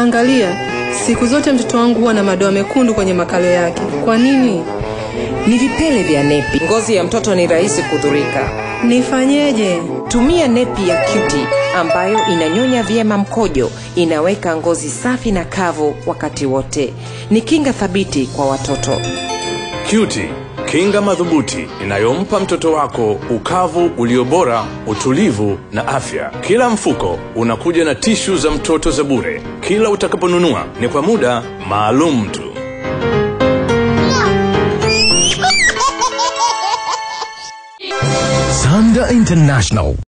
Angalia, siku zote mtoto wangu huwa na madoa mekundu kwenye makalo yake. Kwa nini? Ni vipele vya nepi. Ngozi ya mtoto ni rahisi kudhurika. Nifanyeje? Tumia nepi ya Cutie ambayo inanyonya vyema mkojo, inaweka ngozi safi na kavu wakati wote. Ni kinga thabiti kwa watoto. Cutie, kinga madhubuti inayompa mtoto wako ukavu ulio bora, utulivu na afya. Kila mfuko unakuja na tishu za mtoto za bure. Kila utakaponunua ni kwa muda maalum tu. Sanda International